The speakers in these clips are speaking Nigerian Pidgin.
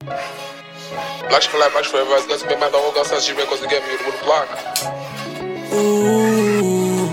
Black for life, black forever. It's gonna be my dog. Gonna start shivering 'cause they get me with the block. Ooh.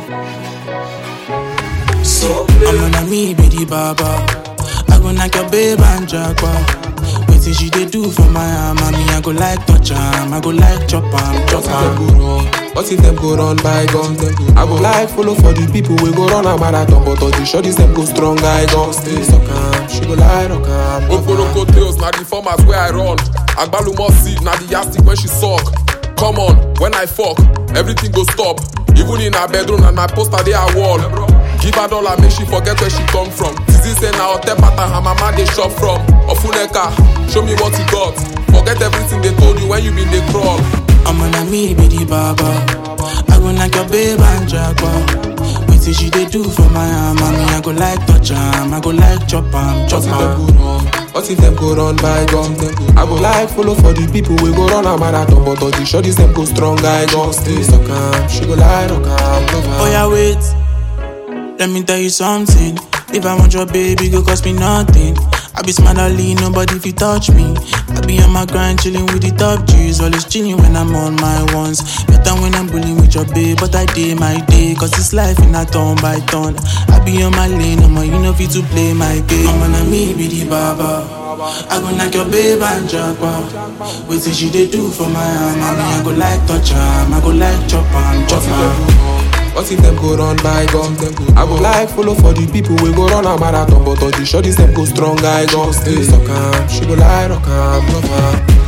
So, I'm on a me, be the baba. I go knock your babe and jackpot. Wetin she dey do for my arm, me I go like touch am, I go like chop am, chop What if them am. go wrong? What if them go run by guns? I go like follow for the people we go run a marathon, but all the shorties them go strong. I go stay so calm. She go lie rock am. Oporoko tails, na the format where I run. Agbalumo seed, na the yastic when she suck. Come on, when I fuck, everything go stop. Even in her bedroom and my poster dey her wall. Give her dollar, make she forget where she come from. Zizi say na hotel pattern her mama dey shop from. Ofuneka, show me what you got. Forget everything they told you when you been dey crawl. I'm on a me, be the baba. I go knock your babe and jackpot. Wetin she dey do for my arm, me I go like touch am, I go like chop am, chop What if them am. go wrong? What if them go run by guns? I go like follow for the people we go run a marathon, but all the shorties them go strong. I go stay so calm. She go lie rock am. love am. Oh yeah, wait. Let me tell you something. If I want your baby, go cost me nothing. I be smart Ali, nobody if you touch me. I be on my grind, chilling with the top G's. Always chilling when I'm on my ones. Better when I'm bullying with your babe, but I day my day. Cause it's life in a turn by turn. I be on my lane, I'm you know fit to play my game. I'm on me, be the baba. I go knock your babe and jackpot. Wait till she dey do for my arm. I mean, I go like touch am, I go like chop am, chop What if them am. go wrong? What if them go run by guns? I go like follow for the people we go run a marathon, but all the shorties them go strong. I go stay so calm. She go lie rock am, love am.